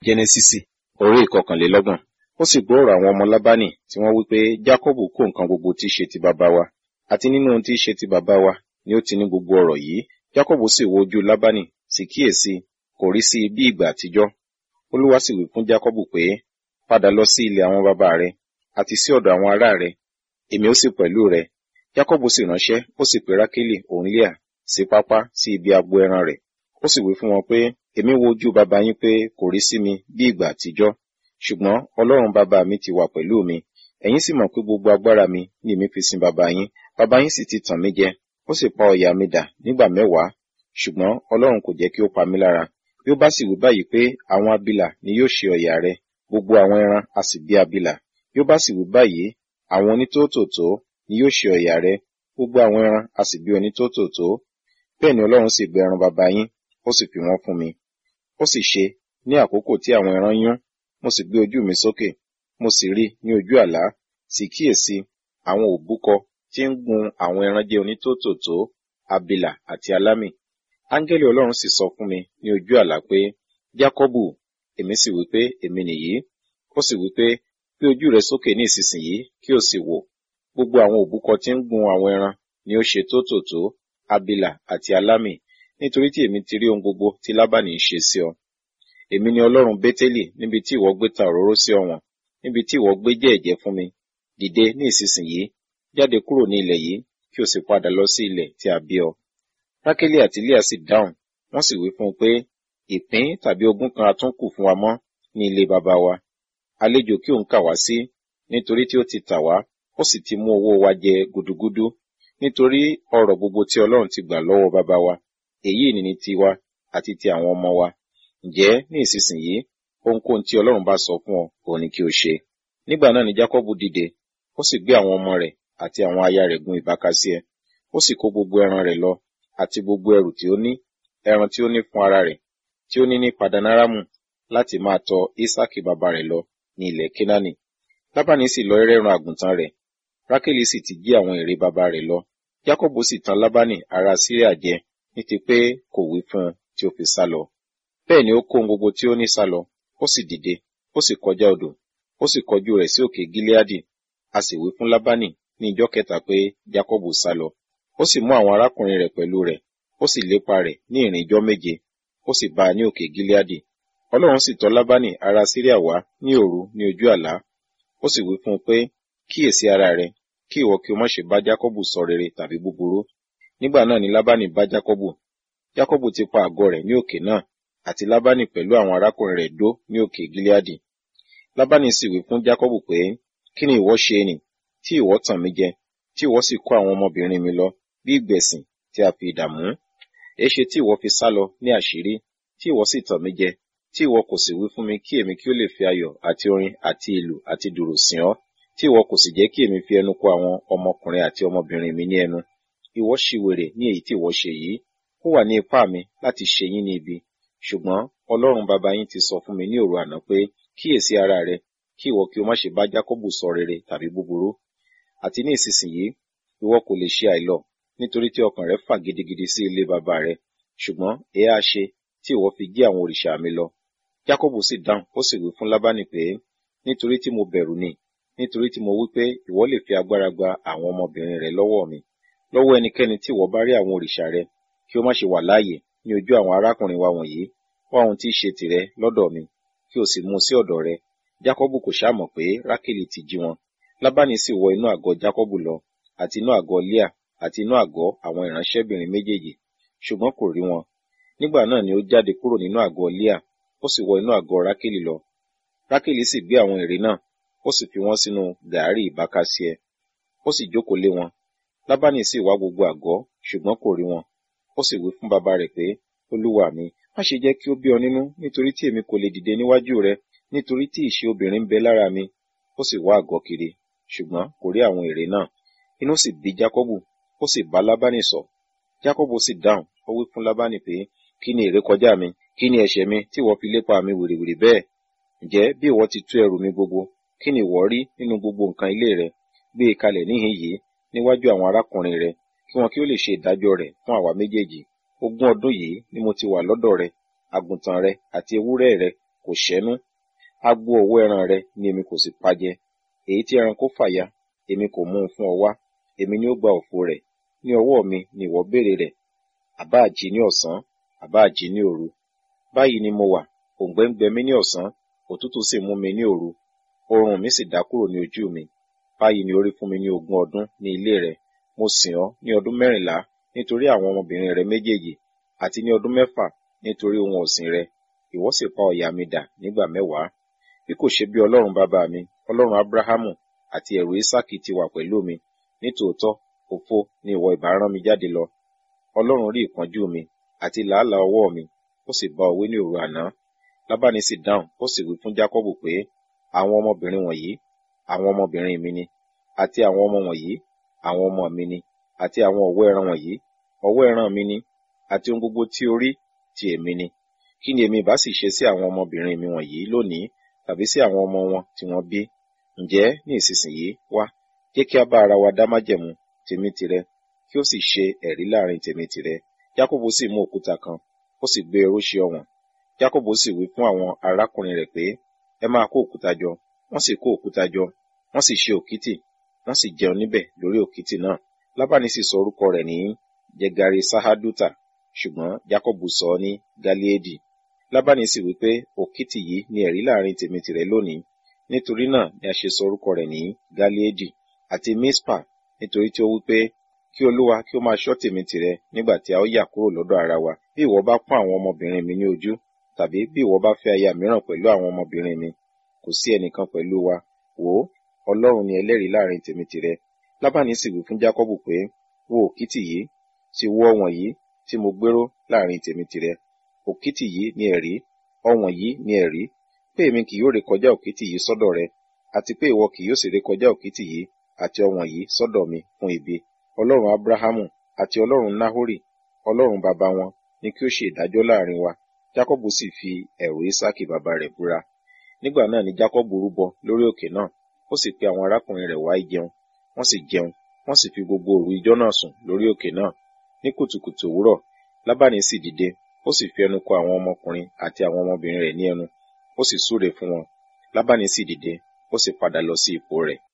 jẹ́nẹ́sísì orí ìkọkànlélọ́gbọ̀n ó sì gbọ́ ọ̀rọ̀ àwọn ọmọ lábánì tí wọ́n wí pé jákọ́bù kó nǹkan gbogbo tí í ṣe ti bàbá wa àti nínú ohun tí í ṣe ti bàbá wa ni ó ti ní gbogbo ọ̀rọ̀ yìí jákọ́bù sì wo ojú lábánì sì kíyèsí kò rí sí bí ìgbà àtijọ́ olúwa sì wí fún jákọ́bù pé padà lọ sí ilẹ̀ àwọn bàbá rẹ àti sí ọ̀dọ̀ àwọn ará rẹ èmi ó sì pẹ̀lú rẹ jákọ́bù sì ránṣẹ́ ó sì pe rákélì òun líà sí pápá sí ibi agbo ẹran rẹ̀ ó sì wí fún wọn pé èmi wo ojú bàbá yín pé kò rí sí mi bí ìgbà àtijọ́ ṣùgbọ́n ọlọ́run bàbá mi ti wà pẹ̀lú mi ẹ̀yin sì mọ̀ pé gbogbo agbára mi ni èmi fi sin bàbá yín bàbá yín sì ti tàn mí jẹ ó sì pa ọ̀yà mi dà nígbà mẹ́wàá ṣùgbọ́n ọlọ́run kò jẹ́ kí ó pa mí lára bí ó bá sì wí báyìí pé àwọn abilà ni yóò ṣe ọ̀yà rẹ gbogbo àwọn ẹran a sì bí abilà bí ó bá sì wí báyìí àwọn onítòótòtó ni yóò ṣe ọ̀yà rẹ gbogbo àwọn ẹran a sì bí onítòótòtó bẹ́ẹ̀ ni ọlọ́run sì gbé ẹran bàbá yín ó sì fi wọ́n fún mi ó sì ṣe ní àkókò tí àwọn ẹran yún mo sì gbé ojú mi sókè mo sì rí ní ojú àlá sì kíyèsí àwọn òbúkọ tí ń gun àwọn ẹran jẹ onítòótòtó abilà àti alámì áńgẹ́lì ọlọ́run sì sọ fún mi ní ojú àlá pé jákọ́bù èmi sì wí pé èmi nìyí ó sì wí pé gbé ojú rẹ sókè ní ìsinsìnyí kí o sì wò gbogbo àwọn òbúkọ tí ń gun àwọn ẹran ni ó ṣe tótòtó abilà àti alámì nítorí tí èmi ti rí ohun gbogbo tí lábàní ń ṣe sí ọ èmi ni ọlọ́run bétélì níbi tí ìwọ gbé ta òróró sí ọ̀wọ̀n níbi tí ìwọ gbé jẹ́ ẹ̀jẹ́ fún mi dìde ní ìsinsìnyí jáde kúrò ní ilẹ̀ yìí kí o sì padà lọ sí ilẹ̀ tí a bí ọ rákélì àti líà sì dáhùn wọ́n sì wí fún un pé ìpín tàbí ogún kan a tún kù fún wa mọ́ ní ilé baba wa àlejò kí òun kà wá sí nítorí tí ó ti tà wá ó sì ti mú owó wa jẹ gudugudu nítorí ọrọ̀ gbogbo tí ọlọ́run ti gbà lọ́wọ́ baba wa èyí ni ní tiwa àti ti àwọn ọmọ wa ǹjẹ́ ní ìsinsìnyí ohunkóhun tí ọlọ́run bá sọ fún ọ òun ni kí o ṣe nígbà náà ni jákọ́bù dìde ó sì gbé àwọn ọmọ rẹ̀ àti àwọn aya rẹ̀ gun ìbákasíẹ ó sì kó gbogbo ẹran rẹ̀ lọ àti gbogbo ẹrù tí ó ní ẹran tí ó ní fún ara rẹ̀ tí ó ní ní padanaramu láti máa tọ isaki bàbá rẹ̀ lọ ní ilẹ̀ kenani lábàní sì lọ ẹrẹ́run àgùntàn rẹ̀ rákèlì sì ti jí àwọn ère bàbá rẹ̀ lọ jákọ́bù sì tan lábàní ará síríà jẹ ní ti pé kò wí fún un tí ó fi sá lọ bẹ́ẹ̀ ni ó kó ohun gbogbo tí ó ní sá lọ ó sì dìde ó sì kọjá odò ó sì kọjú rẹ̀ sí òkè gileadi a sì wí fún lábàní ní ijọ́ kẹta pé jákọ́bù sá lọ ó sì mú àwọn arákùnrin rẹ̀ pẹ̀lú rẹ̀ ó sì lépa rẹ̀ ní ìrìn ijọ́ méje ó sì bá a ní òkè gileadi ọlọ́run sì tọ̀ lábàní ará síríà wá ní òru ní ojú àlá ó sì wí fún un pé kíyèsí ara rẹ kí ìwọ kí o má ṣe bá jákọ́bù sọ rere tàbí búburú nígbà náà ni lábàní bá jákọ́bù jákọ́bù ti pa àgọ́ rẹ̀ ní òkè náà àti lábàní pẹ̀lú àwọn arákùnrin rẹ̀ dó ní òkè gileadi lábàní sì wí fún jákọ́bù pé kí ni ìwọ ṣe nì tí ìwọ tàn mí jẹ tí ìwọ sì kó àwọn ọmọbìnrin mi lọ bí ìgbẹ̀sìn tí a fi ìdààmú èéṣe tí ìwọ fi sá lọ ní àṣírí tí ìwọ sì tàn mí jẹ tí ìwọ kò sì wí fún mi kí èmi kí ó lè fi ayọ̀ àti orin àti ìlù àti dùrù sìn ọ́ tí ìwọ kò sì jẹ́ kí èmi fi ẹnu kò àwọn ọmọkùnrin àti ọmọbìnrin mi ní ẹnu ìwọ ṣìwèrè ní èyí tí ìwọ ṣe yìí ó wà ní ipá mi láti ṣe yín ní ibi ṣùgbọ́n ọlọ́run bàbá yín ti sọ fún mi ní òru àná pé kíyèsí ara rẹ kí ìwọ kí o má ṣe bá jákọ́bù sọ rere tàbí búburú àti ní ìsinsìnyí ìwọ kò lè ṣe àìlọ nítorí tí ọkàn rẹ fà gidigidi sí ilé bàbá rẹ ṣùgbọ́n èé á ṣe tí ìwọ fi jí àwọn òrìṣà mi lọ jákọ́bù sì dáhùn ó sì wí fún lábánì pé nítorí tí mo bẹ̀rù ni nítorí tí mo wí pé ìwọ lè fi agbára gba àwọn ọmọbìnrin rẹ lọ́wọ́ mi lọ́wọ́ ẹnikẹ́ni tí ìwọ bá rí àwọn òrìṣà rẹ kí ó má ṣe wà láàyè ní ojú àwọn arákùnrin wa wọ̀nyí wá ohun tí í ṣe tìrẹ lọ́dọ̀ mi kí o sì mú sí ọ̀dọ̀ rẹ jákọ́bù kò ṣàmọ̀ pé rákèlì ti jí wọn lábánì sì wọ inú àgọ́ jákọ́bù lọ àti inú àgọ́ líà àti inú àgọ́ àwọn ìránṣẹ́bìnrin méjèèjì ṣùgbọ́n kò rí wọn nígbà náà ni ó jáde kúrò nínú àgọ́ líà ó sì wọ inú àgọ́ rákèlì lọ rákèlì sì gbé àwọn ère náà ó sì fi wọ́n sínú gàárì ìbákasíẹ ó sì jókòó lé wọn lábánì sì wá gbogbo àgọ́ ṣùgbọ́n kò rí wọn ó sì wí fún bàbá rẹ̀ pé olúwa mi má ṣe jẹ́ kí ó bí ọ nínú nítorí tí èmi kò lè dìde níwájú rẹ nítorí tí ìṣe obìnrin ń bẹ lára mi ó sì wá àgọ́ kiri ṣùgbọ́n kò rí àwọn ère náà inú sì bí jákọ́bù ó sì bá lábánì sọ jákọ́bù sì dáhùn ó wí fún lábánì pé kí ni ìrékọjá mi kí ni ẹ̀ṣẹ̀ mi tí ìwọ fi lépa mi wèrèwèrè bẹ́ẹ̀ ǹjẹ́ bí ìwọ ti tú ẹrù mi gbogbo kí ni ìwọ rí nínú gbogbo nǹkan ilé rẹ gbé e kalẹ̀ níhìn yìí níwájú àwọn arákùnrin rẹ kí wọn kí ó lè ṣe ìdájọ́ rẹ̀ fún àwa méjèèjì ogún ọdún yìí ni mo ti wà lọ́dọ̀ rẹ àgùntàn rẹ àti ewúrẹ́ rẹ kò ṣẹ́nu agbo ọ̀wọ́ ẹran rẹ ni èmi kò sì pajẹ èyí tí ẹranko fàya èmi kò mú un fún ọ wá èmi ni ó gba òfo rẹ̀ ní ọwọ́ mi ni ìwọ béèrè rẹ̀ àbá àjí ní ọ̀sán àbá àjí ní òru báyìí ni mo wà òǹgbẹ ń gbẹ mí ní ọ̀sán òtútù sì mú mi ní òru oorun mi sì dá kúrò ní ojú mi báyìí ni orí fún mi ní ogún ọdún ní ilé rẹ mo sìn ọ́ ní ọdún mẹ́rìnlá nítorí àwọn ọmọbìnrin rẹ méjèèjì àti ní ọdún mẹ́fà nítorí ohun ọ̀sìn rẹ ìwọ sì pa ọ̀yà mi dà nígbà mẹ́wàá bí kò ṣe bí ọlọ́run bàbá mi ọlọ́run abrahamu àti ẹ̀rù isaki ti wà pẹ̀lú mi nítòótọ́ òfo ni ìwọ ìbá rán mi jáde lọ ọlọ́run rí ìpọ́njú mi àti làálàá ọwọ́ mi ó sì bá ọ wí ní òru àná lábáni sì dáhùn ó sì wí fún jákọ́bù pé àwọn ọmọbìnrin wọ̀nyí àwọn ọmọbìnrin mi ni àti àwọn ọmọ wọ̀nyí àwọn ọmọ mi ni àti àwọn ọ̀wọ́ ẹran wọ̀nyí ọ̀wọ́ ẹran mi ni àti ohun gbogbo tí o rí ti èmi ni kí ni èmi ìbá sì ṣe sí àwọn ọmọbìnrin mi wọ̀nyí lónìí tàbí sí àwọn ọmọ wọn tí wọ́n bí ǹjẹ́ ní ìsinsìnyí wá jẹ́ kí a bá ara wa dá májẹ̀mú tèmi tìrẹ kí ó sì ṣe ẹ̀rí láàrin tèmi tìrẹ jákòbó sì mú òkúta kan ó sì gbé ẹrú ṣe ọ̀wọ̀n jákòbó sì wí fún àwọn arákùnrin rẹ̀ pé ẹ máa kó òkúta jọ wọ́n sì kó òkúta jọ wọ́n sì ṣe òkìtì wọ́n sì jẹun níbẹ̀ lórí òkìtì náà lábàní sì sọ orúkọ rẹ̀ ní jẹgari sahaduta ṣùgbọ́n jákòbó sọ ọ́ ní galiedi lábàní sì wí pé òkìtì yìí ni ẹ̀rí láàrin tèmi tìrẹ lónìí nítorí náà ni a ṣe sọ orúkọ rẹ̀ ní galiedi àti mispa nítorí tí ó wí pé kí olúwa kí ó máa ṣọ́ tèmi tìrẹ nígbà tí a ó yà kúrò lọ́dọ̀ ara wa bí ìwọ bá pọ́n àwọn ọmọbìnrin mi ní ojú tàbí bí ìwọ bá fẹ́ aya mìíràn pẹ̀lú àwọn ọmọbìnrin mi kò sí ẹnìkan pẹ̀lú wa wò ó ọlọ́run ni ẹlẹ́rìí láàrin tèmi tìrẹ lábàní sì wí fún jákọ́bù pé wo òkìtì yìí sì wo ọ̀wọ̀n yìí tí mo gbéró láàrin tèmi tìrẹ òkìtì yìí ni ẹ̀rí ọ̀wọ̀n yìí ni ẹ̀rí pé èmi kì yóò rékọjá òkìtì yìí sọ́dọ̀ rẹ àti pé ìwọ kì yóò sì rékọjá òkìtì yìí àti ọ̀wọ̀n yìí sọ́dọ̀ mi fún ibi ọlọ́run abrahamu àti ọlọ́run nahori ọlọ́run bàbá wọn ni kí ó ṣe ìdájọ́ láàrin wa jákọ́bù sì fi ẹ̀rù isaki bàbá rẹ̀ búra nígbà náà ni jákọ́bù rúbọ lórí òkè náà ó sì pe àwọn arákùnrin rẹ̀ wá jẹun wọ́n sì jẹun wọ́n sì fi gbogbo òru ijọ́ náà sùn lórí òkè náà ní kùtùkùtù òwúrọ̀ lábàní sì dìde ó sì fi ẹnu kò àwọn ọmọkùnrin àti àwọn ọmọbìnrin rẹ̀ ní ẹnu ó sì súre fún wọn lábàní sì dìde ó sì padà lọ sí ipò rẹ̀